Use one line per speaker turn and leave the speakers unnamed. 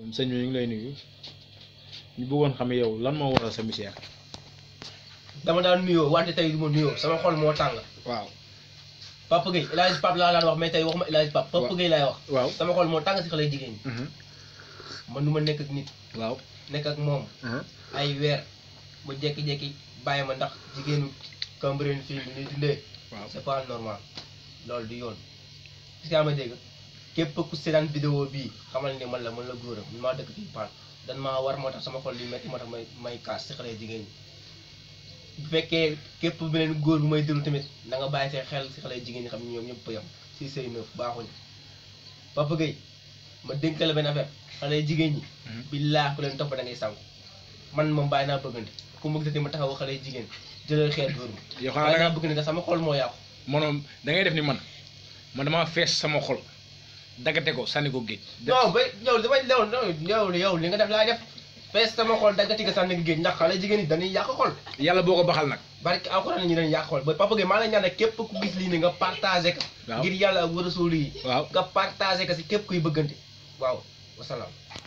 sëñ bi ñu ngi lay nuyu ñu bëggoon xam yow lan moo waral sa misère.
dama daan nuyoo wante tey du ma nuyoo sama xol moo tàng
waaw
Papa Gueye El Hadj Pape laa daan wax mais tey waxuma El Hadj Pape Papa
Waaw.
Gueye laay wax
waaw.
sama xol moo tàng si xale jigéen ñi man nu ma nekk ak nit
waaw.
nekk ak moom ay weer bu jekki-jekki bàyyi ma ndax jigéenu Cambérène fii bi ñuy dundee
waaw.
c'est pas normal loolu du yoon parce que ama dégg képp ku seetaan vidéo bii xamal ni man la man la góoram man maa dëkk fii Paan dan maa war moo tax sama xol li metti moo tax may may kaas si xale jigéen ñi bu fekkee képp beneen góor bu may déglu tamit na nga bàyyi see xel si xale jigéen ñi xam ne ñoom ñëpp yam si sëy neuf baaxuñu Papa Gueye ma dénk la benn affaire xale jigéen ñi billaa ku leen topp da ngay sànku man moom bàyyi naa bëggante ku ma gisati ma taxaw xale jigéen jëlal xeet dóor ma
yow xanaa
bàyyi
da
naa
nga
bëggante ndax sama xol moo yàqu
maanaam da ngay def ni man man damaa fees sama xol daggate ko sànni ko géej.
non ba yow damay lew yow yow li nga def laay def fees sama xol daggati nga sànni géej ndax xale jigéen ñi dañuy yàq xol
yàlla boo ko baxal nag.
barki alxuraan ñi dañuy yàq xol ba Papa Gueye maa la ñaan rek képp ku gis lii ne nga partagé ko
waaw
ngir yàlla ak war a suul yi
waaw.
nga partagé ko si képp kuy bëggante waaw wasalaam